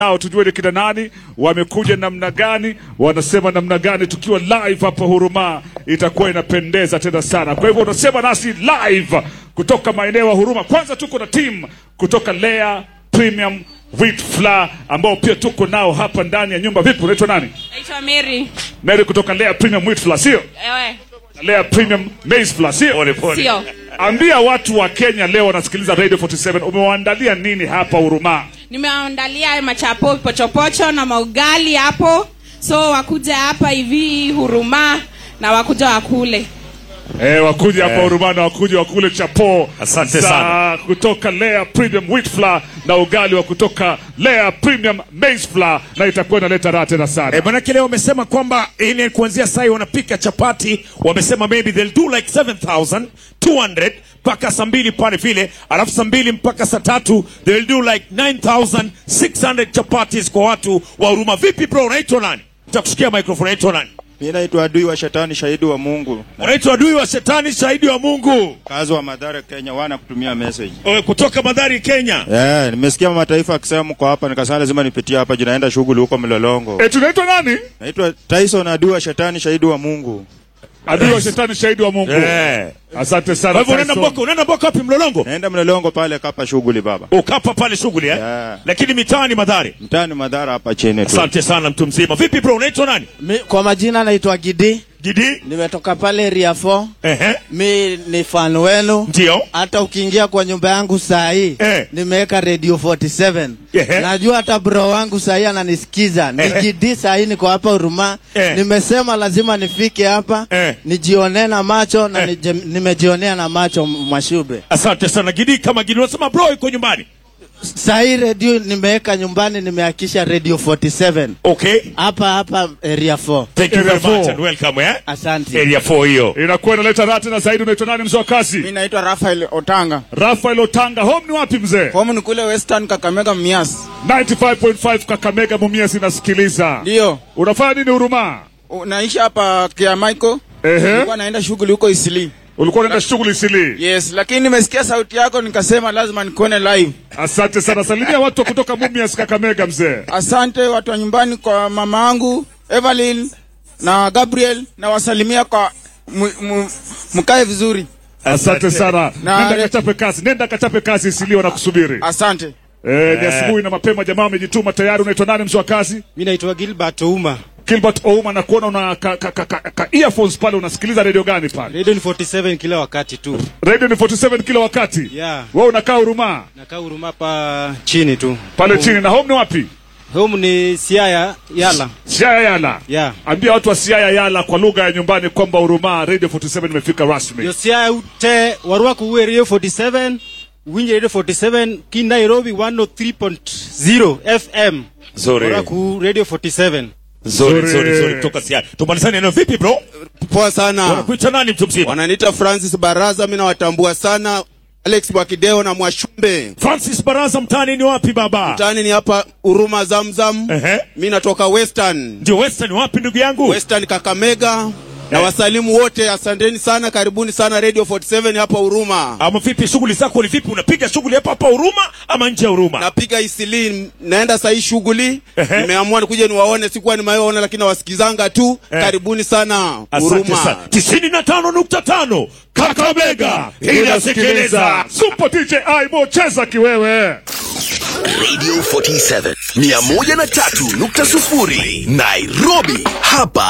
nao tujue ni kina nani, wamekuja namna gani, wanasema namna gani. Tukiwa live hapa Huruma itakuwa inapendeza tena sana. Kwa hivyo unasema nasi live kutoka maeneo ya Huruma. Kwanza tuko na team kutoka Lea Premium Wheat Flour ambao pia tuko nao hapa ndani ya nyumba. Vipi, unaitwa nani? Naitwa Mary. Mary kutoka Lea Premium Wheat Flour, sio? Ewe. Lea Premium Maize Flour, sio? Pole pole. Sio. Ambia watu wa Kenya leo wanasikiliza Radio 47 umewaandalia nini hapa Huruma? Nimeandalia machapo pochopocho na maugali hapo. So wakuja hapa hivi Huruma na wakuja wakule. Eh, wakuja hapa Huruma na wakuja wakule chapo Asante za sana. kutoka Lea Premium Wheat Flour na ugali wa kutoka Lea Premium Maize Flour na itakuwa inaleta raha tena sana. Eh, manake leo wamesema kwamba ile kuanzia sai wanapika chapati, wamesema maybe they'll do like 7200 mpaka saa mbili pale vile, alafu saa mbili mpaka saa tatu they'll do like 9600 chapatis kwa watu wa Huruma. Vipi bro, unaitwa nani? Nitakusikia microphone, unaitwa nani? Mi naitwa adui wa shetani, shahidi wa Mungu, Unaitwa adui wa shetani, shahidi wa Mungu, kazi wa Madhara, Kenya. Wana kutumia message Eh, kutoka Madhari, Kenya. yeah, nimesikia mataifa akisema mko hapa, nikasema lazima nipitie hapa juu naenda shughuli huko Mlolongo. Eh, tunaitwa nani? Naitwa Tyson, adui wa shetani, shahidi wa Mungu. Adui wa shetani shahidi wa Mungu. Eh. Asante sana. Kwa hivyo unaenda Tyson. Mboko, unaenda Mboko wapi Mlolongo? Naenda Mlolongo pale kapa shughuli baba, Ukapa pale shughuli eh? Yeah. Lakini mitaani Madhari. mtaani Madhara hapa chini tu. Asante sana mtu mzima. Vipi bro, unaitwa nani? Mi, kwa majina naitwa Gidi, Gidi? nimetoka pale Ria 4. Ehe. Mi ni fan wenu, Ndio. hata ukiingia kwa nyumba yangu saa hii Eh. nimeweka radio 47. Ehe. Najua hata bro wangu saa hii ananisikiza. Ni Ehe. Gidi saa hii niko hapa Huruma. Eh. Nimesema lazima nifike hapa Eh. nijionee na macho na Eh. nije, nimejionea na macho M- Mwashube. Asante sana Gidi, kama Gidi unasema bro yuko nyumbani. Saa hii radio nimeweka nyumbani, nimehakisha radio 47 Okay. hapa hapa Area 4. Thank you Area very much four. and welcome eh. Asante. Area 4 hiyo. Inakuwa inaleta raha tena zaidi. Unaitwa nani mzee wa kazi? Mi naitwa Rafael Otanga. Rafael Otanga. Home ni wapi mzee? Home ni kule Western Kakamega Mias. 95.5 Kakamega Mumias inasikiliza. Ndio. Unafanya nini Huruma? Naishi hapa Kia Michael. Ehe. Nilikuwa naenda shughuli huko Isili. Ulikuwa unaenda shughuli sili. Yes, lakini nimesikia sauti yako nikasema lazima nikuone live. Asante sana. Salimia watu wa kutoka Mumias Kakamega mzee. Asante watu wa nyumbani kwa mama yangu Evelyn na Gabriel na wasalimia kwa mu- mu- mkae vizuri. Asante sana. Na- Nenda kachape kazi. Nenda kachape kazi Isili wanakusubiri. Asante. Eh, ni asubuhi na mapema jamaa wamejituma tayari. Unaitwa nani mzee wa kazi? Mi naitwa Gilbert Ouma. Gilbert Ouma na kuona una ka, ka, ka, ka, ka earphones pale unasikiliza radio gani pale? Radio ni 47 kila wakati tu. Radio ni 47 kila wakati. Yeah. Wewe unakaa Huruma Nakaa Huruma hapa chini tu. pale chini na home ni wapi? Home ni Siaya Yala. Siaya Yala. Yeah. Ambia watu wa Siaya Yala kwa lugha ya nyumbani kwamba Huruma Radio 47 imefika rasmi. Yo Siaya ute warua kuwe Radio 47. Winje Radio 47 ki Nairobi 103.0 FM. Zuri. Warua ku Radio 47. Zuri, Zuri. zuri, zuri. Kutoka Siaya. Tumalizane neno vipi bro? Poa sana. Wanakuita nani mtu mzima? Wananiita Francis Baraza, mimi nawatambua sana. Alex Mwakideo na Mwashumbe. Francis Baraza mtaani ni wapi baba? Mtaani ni hapa Huruma Zamzam. Ehe. Mimi natoka Western. Ndio Western wapi ndugu yangu? Western Kakamega. Na Eh. wasalimu wote, asanteni sana, karibuni sana Radio 47 hapa Huruma. Ama vipi shughuli zako ni vipi? Unapiga shughuli hapa hapa Huruma ama nje ya Huruma? Napiga Isili, naenda saa hii shughuli. Ehe. Nimeamua nikuje niwaone, sikuwa nimewaona lakini nawasikizanga tu. Eh. Karibuni sana Asante Huruma. sana. tisini na tano nukta tano Kakamega inasikiliza. Super DJ Aibo cheza kiwewe. Radio 47 103.0 Nairobi. Hapa